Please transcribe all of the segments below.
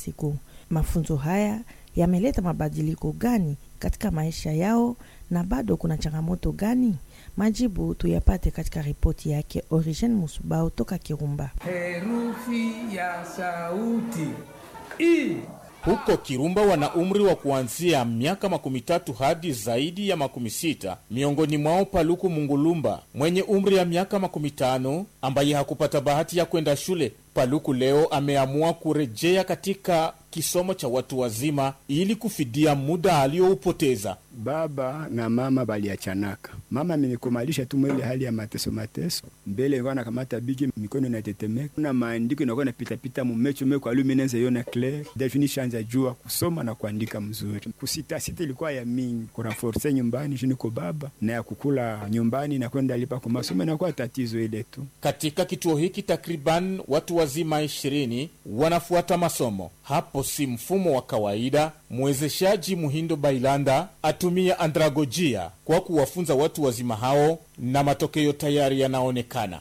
siku. Mafunzo haya yameleta mabadiliko gani katika maisha yao na bado kuna changamoto gani? Majibu tuyapate katika ripoti yake Origen Musubao toka Kirumba. Herufi ya sauti I. Huko Kirumba wana umri wa kuanzia miaka makumi tatu hadi zaidi ya makumi sita. Miongoni mwao Paluku Mungulumba mwenye umri ya miaka makumi tano ambaye hakupata bahati ya kwenda shule. Paluku leo ameamua kurejea katika kisomo cha watu wazima ili kufidia muda aliyoupoteza. Baba na mama baliachanaka. Mama amenikomalisha tu mwele hali ya mateso mateso, mbele ilikuwa nakamata bigi, mikono inatetemeka na maandiko inakuwa napitapita mumecho meko aluminenze yona clair defini shanja jua kusoma na kuandika mzuri. Kusitasita ilikuwa ya mingi, kuranforce nyumbani jiniko baba na ya kukula nyumbani na kwenda lipa kwa masomo inakuwa tatizo ile tu. Katika kituo hiki takriban watu wazima ishirini wanafuata masomo. Hapo si mfumo wa kawaida. Mwezeshaji Muhindo Bailanda atumia andragojia kwa kuwafunza watu wazima hao, na matokeo tayari yanaonekana.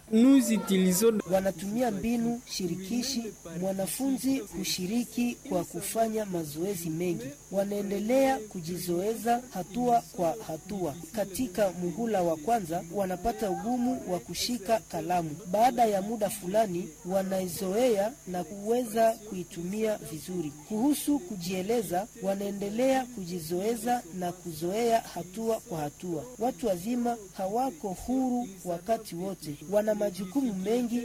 Wanatumia mbinu shirikishi, mwanafunzi kushiriki kwa kufanya mazoezi mengi. Wanaendelea kujizoeza hatua kwa hatua. Katika muhula wa kwanza wanapata ugumu wa kushika kalamu. Baada ya muda fulani, wanaizoea na kuweza kuitumia vizuri. Kuhusu kujieleza, wanaendelea kujizoeza na kuzoea hatua kwa hatua. Watu wazima hawako huru wakati wote, wana majukumu mengi.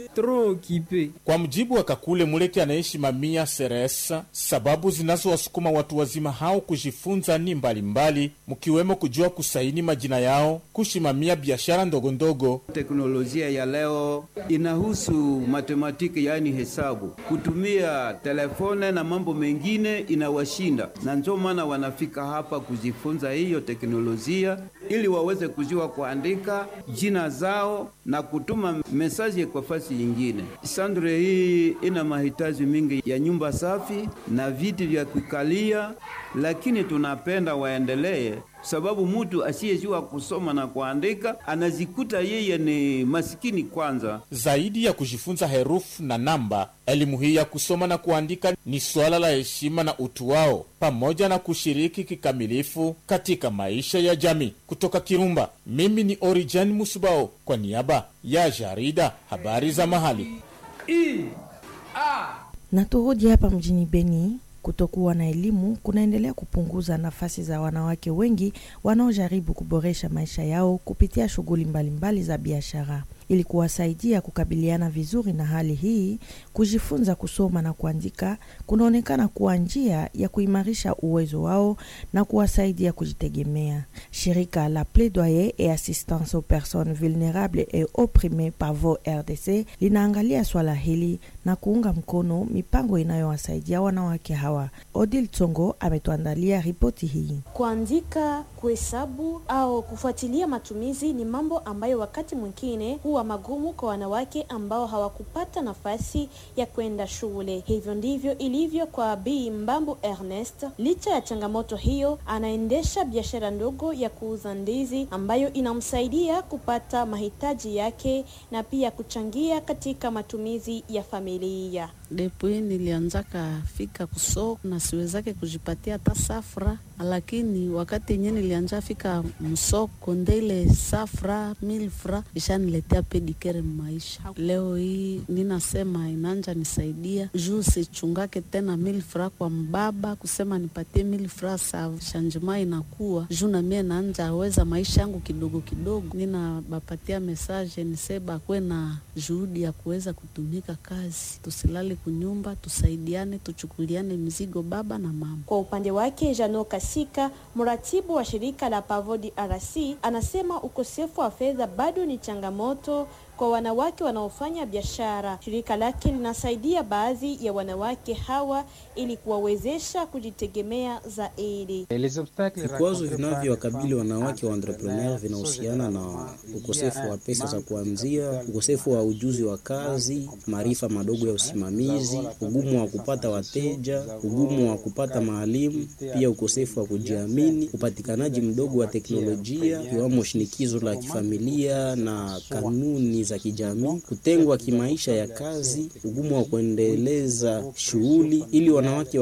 Kwa mjibu wa Kakule Muleke anayeshimamia Seres, sababu zinazowasukuma watu wazima hao kujifunza ni mbalimbali, mkiwemo kujua kusaini majina yao, kushimamia biashara ndogondogo. Teknolojia ya leo inahusu matematiki, yaani hesabu, kutumia telefone na mambo mengine inawashinda, na ndio maana wanafika hapa kujifunza hiyo teknolojia ili waweze kujua kuandika jina zao na kutuma mesaji kwa fasi nyingine. Sandre hii ina mahitaji mingi ya nyumba safi na viti vya kukalia, lakini tunapenda waendelee sababu mtu asiyejua kusoma na kuandika anazikuta yeye ni masikini kwanza. Zaidi ya kujifunza herufi na namba, elimu hii ya kusoma na kuandika ni swala la heshima na utu wao, pamoja na kushiriki kikamilifu katika maisha ya jamii. Kutoka Kirumba, mimi ni Origen Musubao kwa niaba ya jarida habari za mahali. I. A. Na turudi hapa mjini Beni. Kutokuwa na elimu kunaendelea kupunguza nafasi za wanawake wengi wanaojaribu kuboresha maisha yao kupitia shughuli mbalimbali za biashara. Ili kuwasaidia kukabiliana vizuri na hali hii, kujifunza kusoma na kuandika kunaonekana kuwa njia ya kuimarisha uwezo wao na kuwasaidia kujitegemea. Shirika la Plaidoyer et Assistance aux Personnes Vulnérables et Opprimees PAVO RDC linaangalia swala hili na kuunga mkono mipango inayowasaidia wanawake hawa. Odil Tsongo ametuandalia ripoti hii. Kuandika, kuhesabu au kufuatilia matumizi ni mambo ambayo wakati mwingine huwa magumu kwa wanawake ambao hawakupata nafasi ya kwenda shule. Hivyo ndivyo ilivyo kwa Bi Mbambu Ernest. Licha ya changamoto hiyo, anaendesha biashara ndogo ya kuuza ndizi ambayo inamsaidia kupata mahitaji yake na pia kuchangia katika matumizi ya familia. Depuis nilianzaka fika kusoko na siwezake kujipatia hata safra, lakini wakati yenye nilianja fika msoko ndeile safra milfra ishaniletea pedikere maisha. Leo hii ninasema inanja nisaidia juu sichungake tena milfra kwa mbaba kusema nipatie milfra sa shanjima inakuwa juu na mie naanja aweza maisha yangu kidogo kidogo. Ninabapatia mesaje niseba kwe na juhudi ya kuweza kutumika kazi, tusilali kunyumba, tusaidiane, tuchukuliane mizigo baba na mama. Kwa upande wake Jano Kasika, mratibu wa shirika la Pavo DRC, anasema ukosefu wa fedha bado ni changamoto kwa wanawake wanaofanya biashara. Shirika lake linasaidia baadhi ya wanawake hawa ili kuwawezesha kujitegemea zaidi. Vikwazo vinavyowakabili wanawake wa entrepreneur vinahusiana na ukosefu wa pesa za kuanzia, ukosefu wa ujuzi wa kazi, maarifa madogo ya usimamizi, ugumu wa kupata wateja, ugumu wa kupata maalimu, pia ukosefu wa kujiamini, upatikanaji mdogo wa teknolojia, iwamo shinikizo la kifamilia na kanuni za kijamii, kutengwa kimaisha ya kazi, ugumu wa kuendeleza shughuli ili wanawake